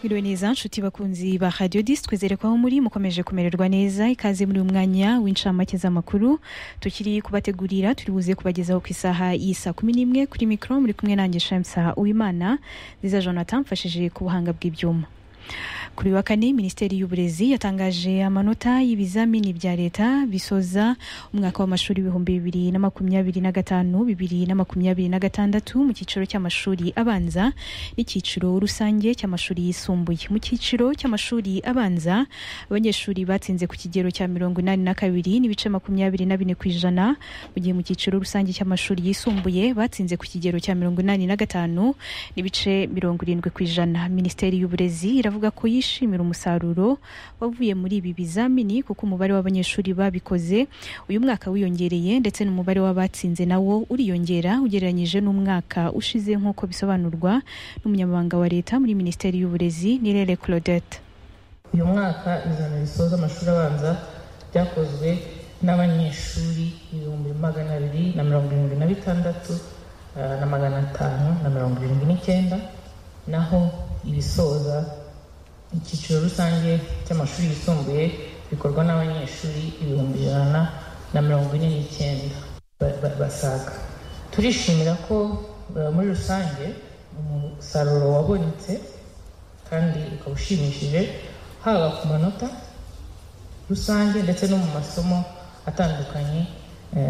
biriwe neza nshuti bakunzi ba radiyo disi twizere ko aho muri mukomeje kumererwa neza ikaze muri uyu mwanya w'inshamake z'amakuru tukiri kubategurira turi buze kubagezaho ku isaha y'i saa kumi n'imwe kuri mikoro muri kumwe nanjye shamsa uwimana nziza jonathan mfashije ku buhanga bw'ibyuma kuri wa kane minisiteri y'uburezi yatangaje amanota y'ibizamini bya leta bisoza umwaka w'amashuri ibihumbi bibiri na makumyabiri na gatanu bibiri na makumyabiri na gatandatu mu cyiciro cy'amashuri abanza n'icyiciro rusange cy'amashuri yisumbuye mu cyiciro cy'amashuri abanza abanyeshuri batsinze ku kigero cya mirongo inani na kabiri n'ibice makumyabiri na bine ku ijana mu gihe mu cyiciro rusange cy'amashuri yisumbuye batsinze ku kigero cya mirongo inani na gatanu n'ibice mirongo irindwi ku ijana minisiteri y'uburezi avuga ko yishimira umusaruro wavuye muri ibi bizamini kuko umubare w'abanyeshuri babikoze uyu mwaka wiyongereye ndetse n'umubare w'abatsinze nawo uriyongera ugereranyije n'umwaka ushize nk'uko bisobanurwa n'umunyamabanga wa leta muri minisiteri y'uburezi nirere claudette uyu mwaka izamini risoza amashuri abanza ryakozwe n'abanyeshuri ibihumbi magana abiri na mirongo irindwi na bitandatu na magana atanu na mirongo irindwi n'icyenda naho ibisoza icyiciro rusange cy'amashuri yisumbuye bikorwa n'abanyeshuri ibihumbi ijana na mirongo ine n'icyenda basaga turishimira ko muri rusange umusaruro wabonetse kandi ukaba ushimishije haba ku manota rusange ndetse no mu masomo atandukanye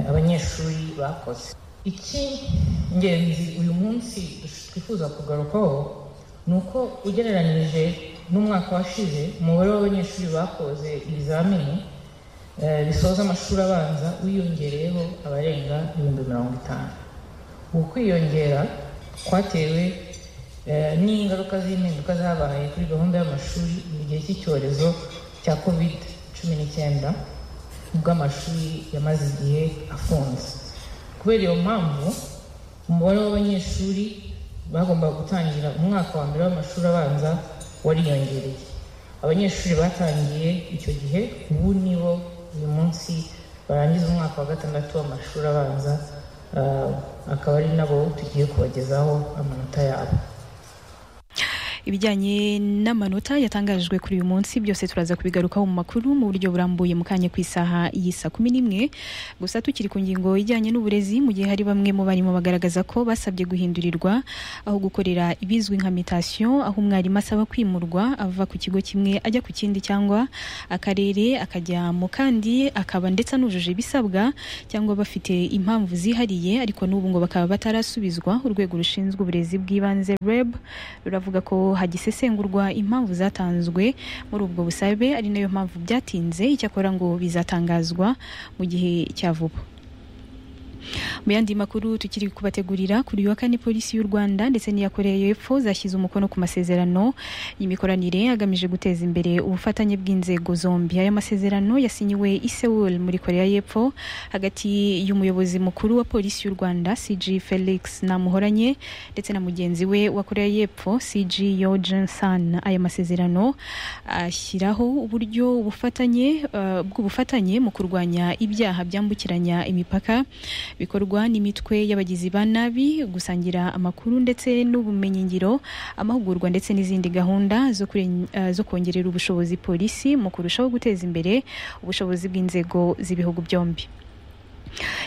abanyeshuri bakoze icy'ingenzi uyu munsi twifuza kugarukaho ni uko ugereranyije n'umwaka washize umubare w'abanyeshuri bakoze ibizamini bisoza amashuri abanza wiyongereyeho abarenga ibihumbi mirongo itanu uku kwiyongera kwatewe n'ingaruka z'impinduka zabaye kuri gahunda y'amashuri mu gihe cy'icyorezo cya covid cumi n'icyenda ubwo amashuri yamaze igihe afunze kubera iyo mpamvu umubare w'abanyeshuri bagombaga gutangira umwaka wa mbere w'amashuri abanza wariyongereye abanyeshuri batangiye icyo gihe ubu nibo uyu munsi barangiza umwaka wa gatandatu w'amashuri abanza akaba ari nabo tugiye kubagezaho amanota yabo ibijyanye n'amanota yatangajwe kuri uyu munsi byose turaza kubigarukaho mu makuru mu buryo burambuye mu kanya ku isaha y'isa kumi n'imwe gusa tukiri ku ngingo ijyanye n'uburezi mu gihe hari bamwe mu barimo bagaragaza ko basabye guhindurirwa aho gukorera ibizwi nka mitasiyo aho umwarimu asaba kwimurwa ava ku kigo kimwe ajya ku kindi cyangwa akarere akajya mu kandi akaba ndetse anujuje ibisabwa cyangwa bafite impamvu zihariye ariko n'ubu ngo bakaba batarasubizwa urwego rushinzwe uburezi bw'ibanze reb ruravuga ko hagisesengurwa impamvu zatanzwe muri ubwo busabe ari nayo mpamvu byatinze icyakora ngo bizatangazwa mu gihe cya vuba mu yandi makuru tukiri kubategurira kuri uyu wa kane polisi y'u rwanda ndetse n'iya koreya y'epfo zashyize umukono ku masezerano y'imikoranire agamije guteza imbere ubufatanye bw'inzego zombi aya masezerano yasinyiwe i sewul muri koreya y'epfo hagati y'umuyobozi mukuru wa polisi y'u rwanda cg felix namuhoranye ndetse na mugenzi we wa koreya y'epfo cg yojen san aya masezerano ashyiraho uburyo bufatanye uh, bw'ubufatanye mu kurwanya ibyaha byambukiranya imipaka bikorwa n'imitwe y'abagizi ba nabi gusangira amakuru ndetse n'ubumenyingiro amahugurwa ndetse n'izindi gahunda zo, kure, uh, zo kongerera ubushobozi polisi mu kurushaho guteza imbere ubushobozi bw'inzego z'ibihugu byombi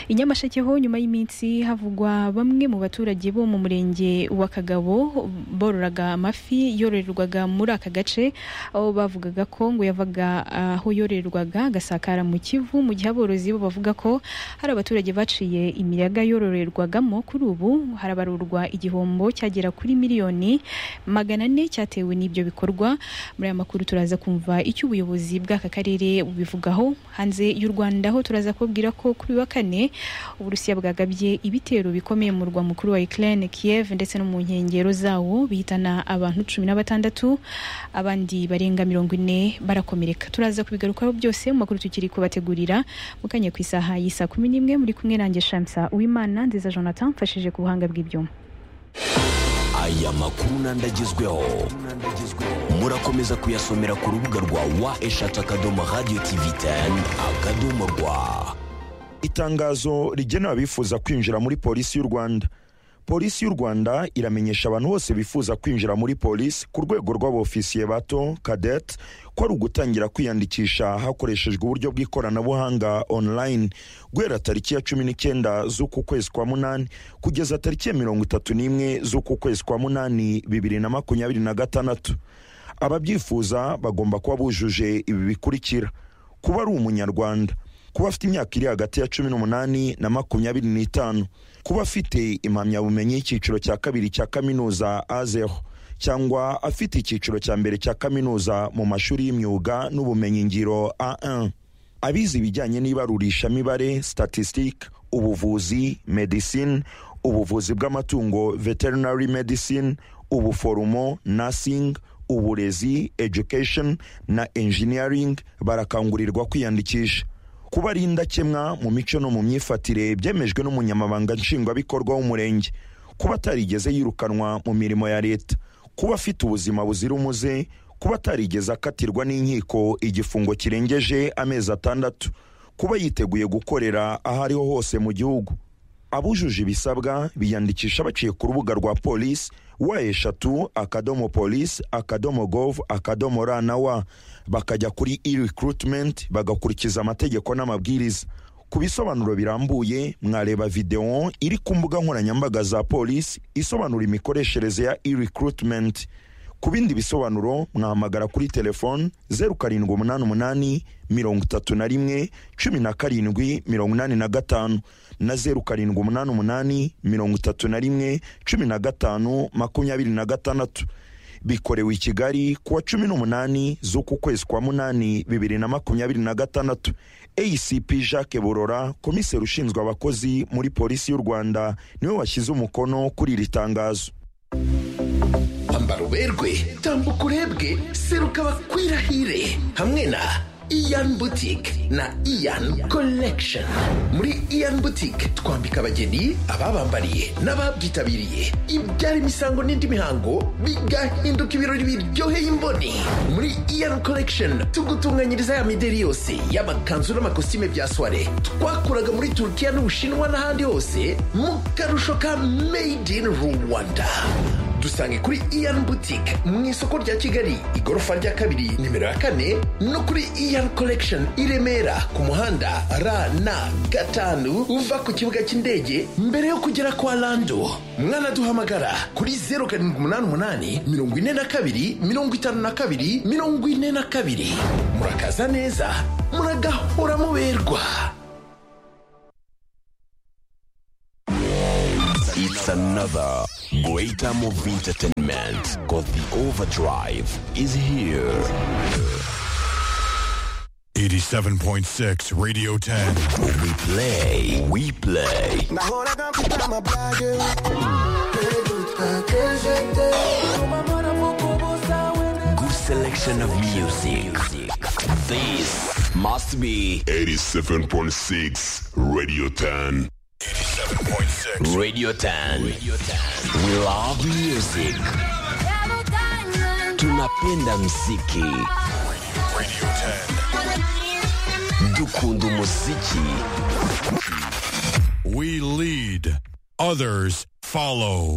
i nyamasheke ho nyuma y'iminsi havugwa bamwe mu baturage bo mu murenge wa kagabo bororaga amafi yororerwaga muri aka gace aho bavugaga ko ngo yavaga aho yororerwaga agasakara mu kivu mu gihe aborozi bo bavuga ko hari abaturage baciye imiyaga yororerwagamo kuri ubu harabarurwa igihombo cyagera kuri miliyoni magana ane cyatewe n'ibyo bikorwa muri aya makuru turaza kumva icyo ubuyobozi bw'aka karere bubivugaho hanze y'u rwanda ho turaza kubabwira ko kuri wa kane uburusiya bwagabye ibitero bikomeye mu murwa mukuru wa Ukraine Kiev ndetse no mu nkengero zawo bihitana abantu cumi na batandatu abandi barenga mirongo ine barakomereka turaza kubigarukaho byose mu makuru tukiri kubategurira mu kanya ku isaha y'isa kumi n'imwe muri kumwe nanjye Shamsa Uwimana nziza Jonathan mfashije ku buhanga bw'ibyuma aya makuru n'andagezweho murakomeza kuyasomera ku rubuga rwa wa eshatu akadomo radiyo tivi teni akadomo rwa itangazo rigenewe abifuza kwinjira muri polisi y'u rwanda polisi y'u rwanda iramenyesha abantu bose bifuza kwinjira muri polisi ku rwego rw'abofisiye bato kadete ko ari ugutangira kwiyandikisha hakoreshejwe uburyo bw'ikoranabuhanga online guhera tariki ya cumi n'icyenda z'uku kwezi kwa munani kugeza tariki ya mirongo itatu n'imwe z'uku kwezi kwa munani bibiri na makumyabiri na gatandatu ababyifuza bagomba kuba bujuje ibi bikurikira kuba ari umunyarwanda kuba afite imyaka iri hagati ya cumi n'umunani na makumyabiri n'itanu kuba afite impamyabumenyi y'icyiciro cya kabiri cya kaminuza azeho cyangwa afite icyiciro cya mbere cya kaminuza mu mashuri y'imyuga n'ubumenyingiro a1 abize ibijyanye n'ibarurishamibare statistique ubuvuzi medicine ubuvuzi bw'amatungo veterinary medicine ubuforomo nursing uburezi education na engineering barakangurirwa kwiyandikisha kuba ari indakemwa mu mico no mu myifatire byemejwe n'umunyamabanga nshingwabikorwa w'umurenge kuba atarigeze yirukanwa mu mirimo ya leta kuba afite ubuzima buzira umuze kuba atarigeze akatirwa n'inkiko igifungo kirengeje amezi atandatu kuba yiteguye gukorera aho ariho hose mu gihugu abujuje ibisabwa biyandikisha baciye ku rubuga rwa polisi wa eshatu akadomo polisi akadomo gov akadomo ra na wa bakajya kuri e recruitment bagakurikiza amategeko n'amabwiriza ku bisobanuro birambuye mwareba videwo iri ku mbuga nkoranyambaga za polisi isobanura imikoreshereze ya e recruitment ku bindi bisobanuro mwahamagara kuri telefoni zeru karindwi umunani umunani mirongo itatu na rimwe cumi na karindwi mirongo inani na gatanu na zeru karindwi umunani umunani mirongo itatu na rimwe cumi na gatanu makumyabiri na gatandatu bikorewe i kigali ku wa cumi n'umunani z'uku kwezi kwa munani bibiri na makumyabiri na gatandatu acp jacques burora komiseri ushinzwe abakozi muri polisi y'u rwanda niwe washyize umukono kuri iri tangazo ambara uberwe tambuka urebwe seruka bakwirahire hamwe na iyan boutique na iyan collection muri iyan boutique twambika abageni ababambariye n'ababyitabiriye ibyara imisango n'indi mihango bigahinduka ibirori biryoheye imboni muri iyan collection tugutunganyiriza ya mideri yose y'amakanzu n'amakositime bya soire twakuraga muri turukiya n'ubushinwa n'ahandi hose mu karusho ka made in rwanda dusange kuri iyan boutique mu isoko rya kigali igorofa rya kabiri nimero ya kane no kuri iyan collection i remera ku muhanda rn gatanu uva ku kibuga cy'indege mbere yo kugera kwa lando mwanaduhamagara kuri zeru karindwi umunani umunani mirongo ine na kabiri mirongo itanu na kabiri mirongo ine na kabiri murakaza neza muragahora muberwa It's another greater of entertainment because the overdrive is here. 87.6 Radio 10. We play, we play. Nahoraga mfite amabage Perezida kejete Umamara mukubuza wene Good selection of music. This must be 87.6 Radio 10. 87.6 Radio 10. We love music. Tunapenda mziki. Radio 10. Dukunda muziki. We lead, others follow.